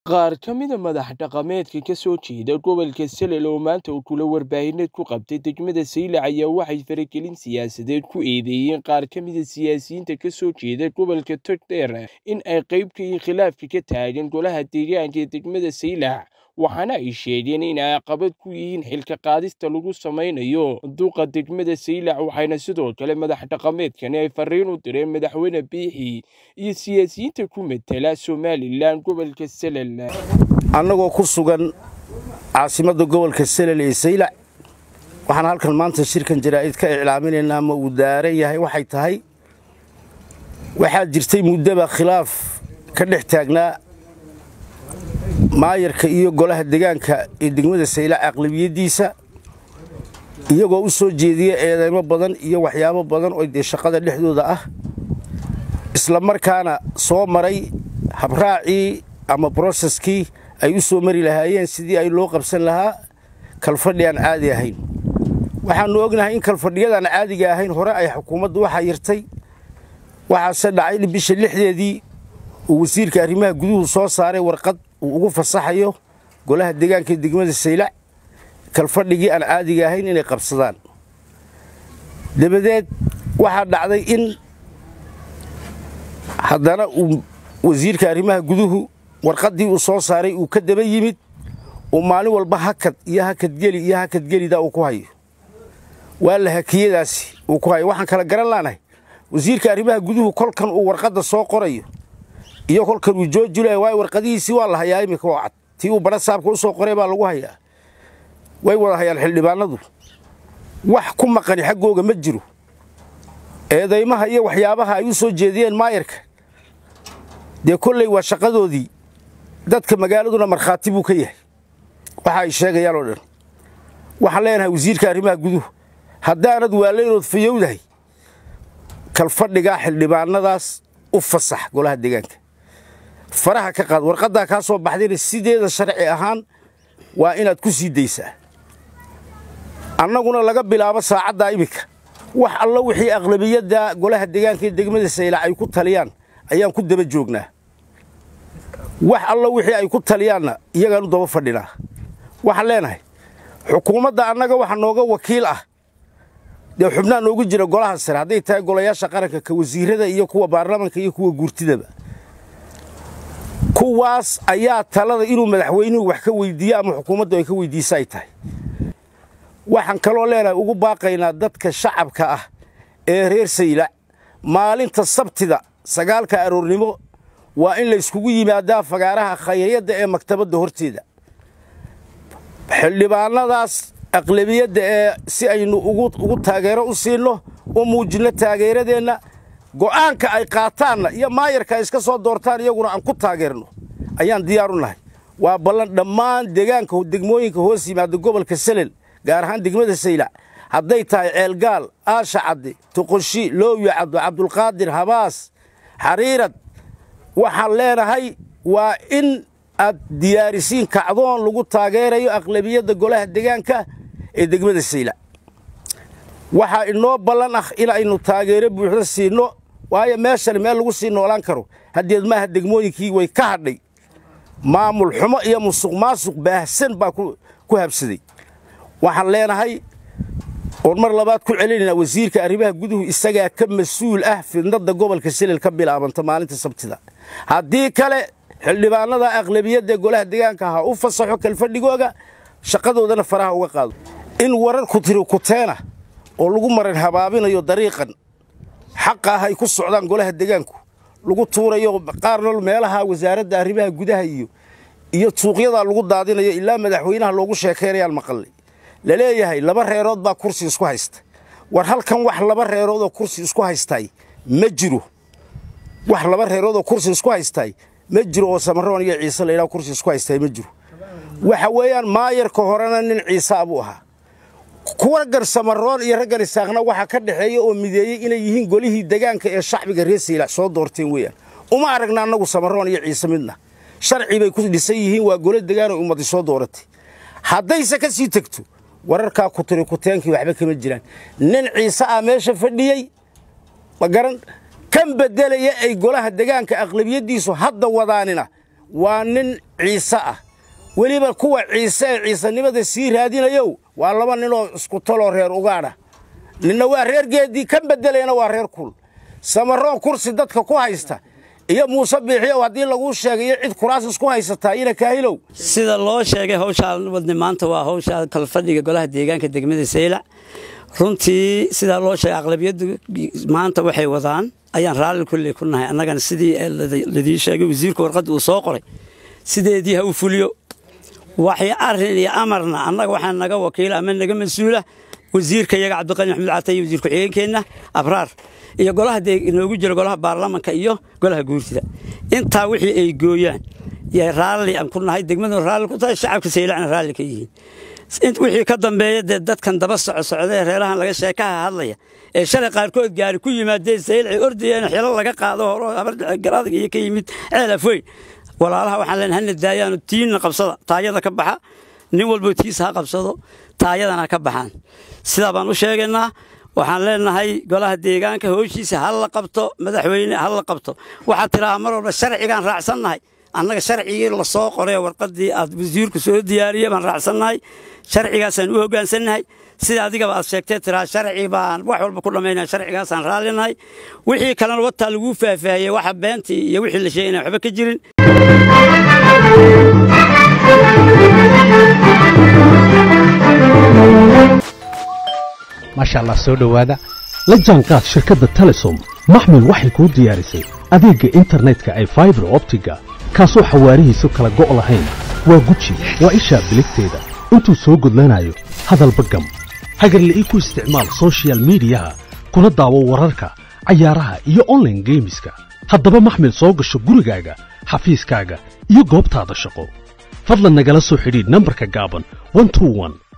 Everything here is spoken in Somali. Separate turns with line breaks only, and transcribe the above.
qaar ka mida madax dhaqameedka ka soo jeeda gobolka salel oo maanta uu kula warbaahineed ku qabtay degmada saylac ayaa waxay faragelin siyaasadeed ku eedeeyeen qaar ka mida siyaasiyiinta ka soo jeeda gobolka togdheer in ay qayb ka yihiin khilaafka ka taagan golaha deegaanka ee degmada saylac waxaana ay sheegeen in ay caqabad ku yihiin xilka qaadista lagu samaynayo duqa degmada saylac waxayna sidoo kale madax dhaqameedkani ay fariin u direen madaxweyne biixi iyo siyaasiyiinta ku matela somalilan gobolka salel
annagoo ku sugan caasimadda gobolka salel ee saylac waxaan halkan maanta shirkan jaraa'id ka iclaaminaynaa ma uu daaran yahay waxay tahay waxaa jirtay muddaba khilaaf ka dhex taagnaa maayarka iyo golaha degaanka ee degmada saylac aqlabiyaddiisa iyagoo u soo jeediya eedeymo badan iyo waxyaabo badan oo dee shaqada dhexdooda ah isla markaana soo maray habraacii ama broseskii ay u soo mari lahaayeen sidii ay loo qabsan lahaa kalfadhi aan caadi ahayn waxaannu ognahay in kalfadhiyadaan caadiga ahayn hore ay xukuumaddu waxaa yirtay waxaase dhacay bisha lixdeedii uu wasiirka arrimaha guduhu soo saaray warqad uu ugu fasaxayo golaha deegaanka degmada saylac kalfadhigii aan caadiga ahayn inay qabsadaan dabadeed waxaa dhacday in haddana uu wasiirka arrimaha guduhu warqaddii uu soo saaray uu ka daba yimid uu maalin walba hakad iyo hakadgeli iyo hakadgelida uu ku hayo waa la hakiyadaasi uu ku hayo waxaan kala garan laanahay wasiirka arrimaha guduhu kolkan uu warqadda soo qorayo iyo kolkan uu joojilaya waayo warqadihiisii waa la hayaa iminka oo cad tii uu badha saabka u soo qoray baa lagu hayaa way wada hayaan xildhibaanadu wax ku maqani xaggooga ma jiro eedaymaha iyo waxyaabaha ay u soo jeediyeen maayarka dee kolley waa shaqadoodii dadka magaaladuna markhaati buu ka yahay waxa ay sheegayaan oo dhan waxaan leenahay wasiirka arrimaha guduhu haddaanad waallaynood fayowdahay kalfadhigaa xildhibaanadaas u fasax golaha deegaanka faraha ka qaad warqaddaa kaa soo baxdayna sideeda sharci ahaan waa inaad ku sii daysaa annaguna laga bilaabo saacaddaa iminka wax allo wixii aqlabiyadda golaha deegaanka ee degmada saylac ay ku taliyaan ayaan ku daba joognaa wax allo wixii ay ku taliyaanna iyagaanu daba fadhinaa waxaan leenahay xukuumadda annaga waxa nooga wakiil ah dee xubnaa noogu jira golaha sare hadday tahay golayaasha qaranka ka wasiirada iyo kuwa baarlamanka iyo kuwa guurtidaba kuwaas ayaa talada inuu madaxweynuhu wax ka weyddiiyo ama xukuumaddu ay ka weyddiisa ay tahay waxaan kaloo leenahay ugu baaqaynaa dadka shacabka ah ee reer saylac maalinta sabtida sagaalka aroornimo waa in layskugu yimaadaa fagaaraha khayriyadda ee maktabadda horteeda xildhibaanadaas aqlabiyadda ee si aynu ugu taageero u siinno u muujinno taageeradeenna go'aanka ay qaataanna iyo maayarka ay iska soo doortaan iyaguna aan ku taageerno ayaan diyaar u nahay waa ballan dhammaan deegaanka degmooyinka hoos yimaada gobolka salel gaar ahaan degmada saylac hadday tahay ceelgaal aasha cadde toqoshi loowiya caddo cabdulqaadir habaas xariirad waxaan leenahay waa in aad diyaarisiin kacdoon lagu taageerayo aqlabiyadda golaha deegaanka ee degmada saylac waxaa inoo ballan ah inaynu taageero buuxda siinno waayo meeshan meel lagu sii noolaan karo haddeed maaha degmooyinkii way ka hadhay maamul xumo iyo musuq maasuq baahsan baa ku habsaday waxaan leenahay oon mar labaad ku celinaynaa wasiirka arrimaha guduhu isagaa ka mas-uul ah fidnadda gobolka salel ka bilaabanta maalinta sabtida haddii kale xildhibaanada aqlabiyadda golaha deegaanka ha u fasaxo kalfadhigooga shaqadoodana faraha uga qaado in warar kutiri kuteena oo lagu maran habaabinayo dariiqan xaqa ah ay ku socdaan golaha deegaanku lagu tuurayo qaarna meelaha wasaaradda arrimaha gudaha iyo iyo suuqyadaa lagu daadinayo ilaa madaxweynaha loogu sheekaynayaan maqallay la leeyahay laba reerood baa kursi isku haysta war halkan wax laba reeroodoo kursi isku haystaay ma jiro wax laba reeroodoo kursi isku haystaay ma jiro oo samaroon iyo ciise laydhaa kursi isku haystaay ma jiro waxa weeyaan maayarka horena nin ciisaa buu ahaa kuwa gar samaroon iyo raggan isaaqna waxaa ka dhexeeya oo mideeyey inay yihiin golihii degaanka ee shacbiga reer saylac soo doorteen weeyaan uma aragna annagu samaroon iyo ciise midna sharci bay ku dhisan yihiin waa golo degaan oo ummaddi soo dooratay haddayse ka sii tegto wararkaa kutiri kuteenkii waxba kama jiraan nin ciise ah meesha fadhiyey ma garan kan beddelaya ay golaha degaanka aqlabiyaddiisu hadda wadaanina waa nin ciise ah weliba kuwa ciise ee ciisanimada sii raadinayow waa laba ninoo isku taloo reer ugaadha ninna waa reer geeddii ka beddelayna waa reer kul samaroon kursi dadka ku haysta iyo muuse biixiyow haddii laguu sheegay iyo cid kuraas isku haysataa ina kaahilow
sida loo sheegay hawshaan wadni maanta waa hawsha kalfadhiga golaha deegaanka degmada saylac runtii sidaa loo sheegay aqlabiyaddu maanta waxay wadaan ayaan raalli kulley ku nahay annagana sidii ladii sheegay wasiirka warqadda uu soo qoray sideedii ha u fuliyo waxay arrin iyo amarna annaga waxaa naga wakiila ama naga mas-uula wasiirka iyaga cabdiqani maxamed cata iyo wasiir ku-xigeenkeenna abraar iyo golaha inoogu jira golaha baarlamanka iyo golaha guurtida intaa wixii ay gooyaan yay raalli aan ku nahay degmaduna raalli ku tahay shacabka saylacna raalli ka yihiin wixii ka dambeeya dee dadkan daba soco socdaee reerahan laga sheekaha hadlaya ee shalay qaarkood gaari ku yimaadeen saylacay ordayeen xilo laga qaado horo garadag iyo ka yimid ceelafoyn walaalaha waxaan leen hana daayaano tiinna qabsada taayada ka baxa nin walbo tiisa ha qabsado taayadana ka baxaan sidaa baan u sheegaynaa waxaan leenahay golaha deegaanka hooshiisa ha la qabto madaxweyne ha la qabto waxaad tidhahaa mar walba sharcigaan raacsannahay annaga sharcigii la soo qoray warqaddii aad wasiirku soo diyaariyey baan raacsannahay sharcigaasaan u hoggaansannahay sida adigaba aad sheegtee tiraa sharci baan wax walba ku dhammaynaya sharcigaasaan raallinahay wixii kalena wataa laguu faahfaahiyey waxa beentii iyo wixii la sheegay inaan waxba ka jirin
maasha allah soo dhowaada la jaanqaad shirkadda telesom maxmil waxay kuu diyaarisay adeegga internetka ay faibar optiga kaasoo xawaarihiisu kala go' lahayn waa guji waa ishaa biligteeda intuu soo gudlanayo hadalba gam hagarle ii ku isticmaal sochial midiyaha kuna daawo wararka cayaaraha iyo onlaine geemiska haddaba maxmil soo gasho gurigaaga xafiiskaaga iyo goobtaada shaqo fadlan nagala soo xidhiidh nambarka gaaban